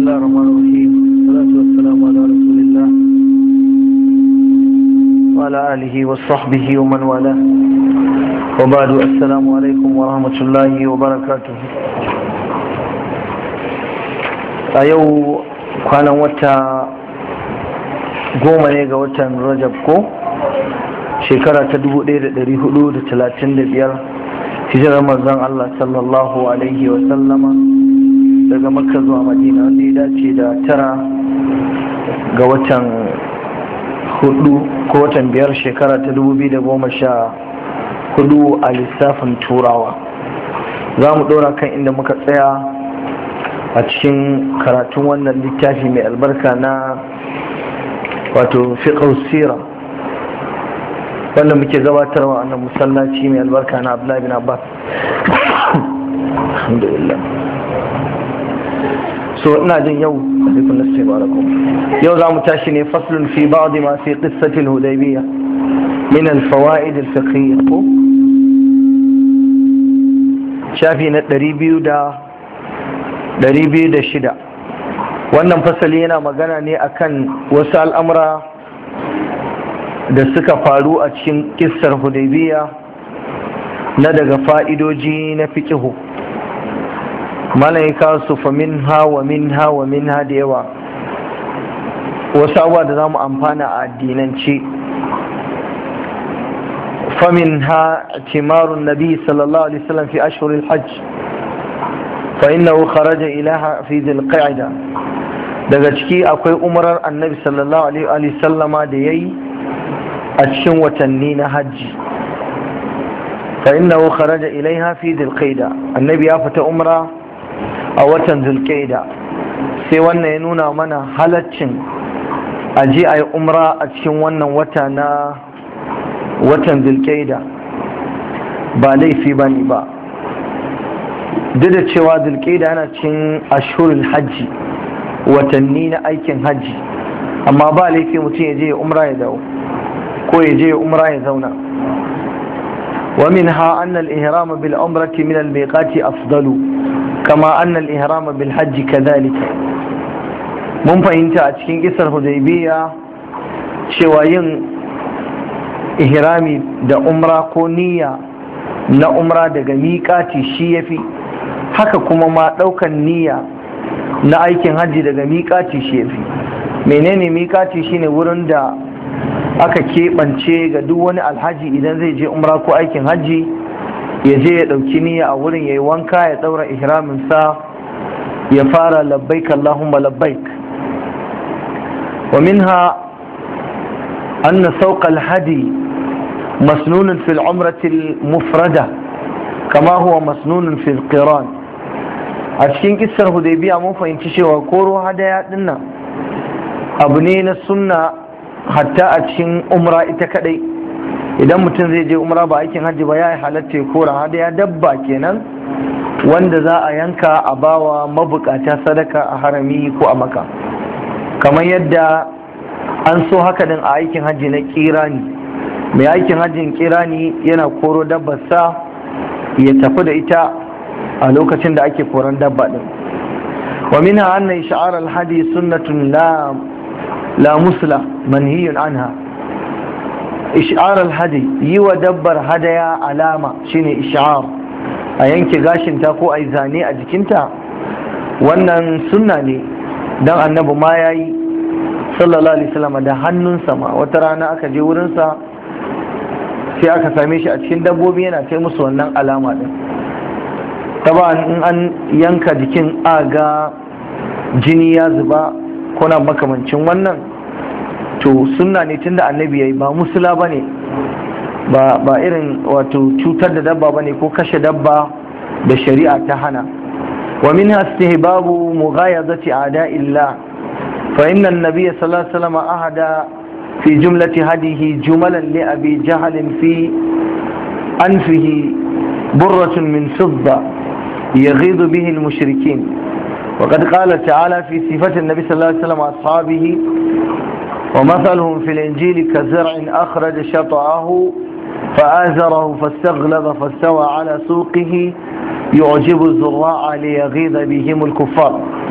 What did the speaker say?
الله الرحمن الرحيم والصلاة والسلام على رسول الله وعلى آله وصحبه ومن والاه وبعد السلام عليكم ورحمة الله وبركاته a yau kwanan wata goma ne ga watan rajab ko shekara ta 1435 hijirar manzon Allah sallallahu alaihi wasallama daga makka zuwa madina wanda ya dace da tara ga watan hudu ko watan biyar shekara ta 2014 a lissafin turawa za mu dora kan inda muka tsaya a cikin karatun wannan littafi mai albarka na wato fiqh sira wanda muke gabatarwa a nan musallaci mai albarka na abdullahi bin abbas alhamdulillah so ina jin yau alaikun nasu barakum yau za mu tashi ne faslun fi ba'd ma fi qissati al-hudaybiyya min al-fawaid al-fiqhiyya ko shafi na 200 wannan fasali yana magana ne akan wasu al'amura da suka faru a cikin kissar hudaybiya na daga fa'idoji na fikihu malaika su fa min hawa min hawa min ha da yawa wasu abuwa da za mu amfana a addinance famin ha timarun nabi sallallahu alaihi wasallam fi ashhuril hajj fa innahu kharaja ilaha fi dhil qa'da daga ciki akwai umarar annabi sallallahu alaihi wasallama da yayi a cikin watanni na hajji fa innahu kharaja ilaiha fi dhilqaida annabi ya fita umra a watan dhilqaida sai wannan ya nuna mana halaccin aje ayi umra a cikin wannan wata na watan dhilqaida ba laifi bane ba duk da cewa dhilqaida yana cikin ashhurul hajji watanni na aikin hajji amma ba laifi mutum ya je umra ya dawo ko ya je umra ya zauna ومنها أن الإهرام بالعمرة من الميقات أفضل كما أن الإهرام بالحج كذلك mun fahimta a cikin kisar hudaybiya cewa yin ihrami da umra ko niyya na umra daga miƙati shi ya fi haka kuma ma ɗaukan niyya na aikin hajji daga miƙati shi ya fi menene miƙati shine wurin da aka keɓance ga duk wani alhaji idan zai je umra ko aikin hajji ya je ya ɗauki niyya a wurin ya yi wanka ya ɗaura ihraminsa ya fara labbaik Allahumma labbaik wa minha anna sauƙa alhadi masnunun fil umrati mufrada kama huwa masnunun fil qiran a cikin kissar hudaybiya mun fahimci cewa koro hadaya dinnan abu ne na sunna hatta a cikin umra ita kadai idan mutum zai je umra ba aikin hajji ba ya yi halatta kora hada ya dabba kenan wanda za a yanka a bawa mabukata sadaka a harami ko a maka kamar yadda an so haka din a aikin hajji na kirani mai aikin hajjin kirani yana koro dabbarsa ya tafi da ita a lokacin da ake koran dabba din wa minha anna isha'ar al-hadi sunnatun la لا مسلة منهي عنها إشعار الهدي يو دبر هدايا علامة شيني إشعار أينك غاشن تاكو أي زاني أجكنتا wannan sunna ne don annabi ma ya yi sallallahu alaihi wasallam da hannunsa ma wata rana aka je wurinsa sai aka same shi a cikin dabbobi yana kai musu wannan alama din taba in an yanka jikin aga jini ya zuba kuna makamancin wannan to sunna ne tunda annabi yayi ba musula bane ba ba irin wato cutar da dabba bane ko kashe dabba da shari'a ta hana wa minha istihbabu mughayadati a'da'illah fa inna an-nabiy sallallahu alaihi wasallam ahada fi jumlati hadihi jumalan li abi jahl fi anfihi burratun min fidda يغيظ به المشركين وقد قال تعالى في صفة النبي صلى الله عليه وسلم وأصحابه ومثلهم في الإنجيل كزرع أخرج شطعه فآزره فاستغلظ فاستوى على سوقه يعجب الزراع ليغيظ بهم الكفار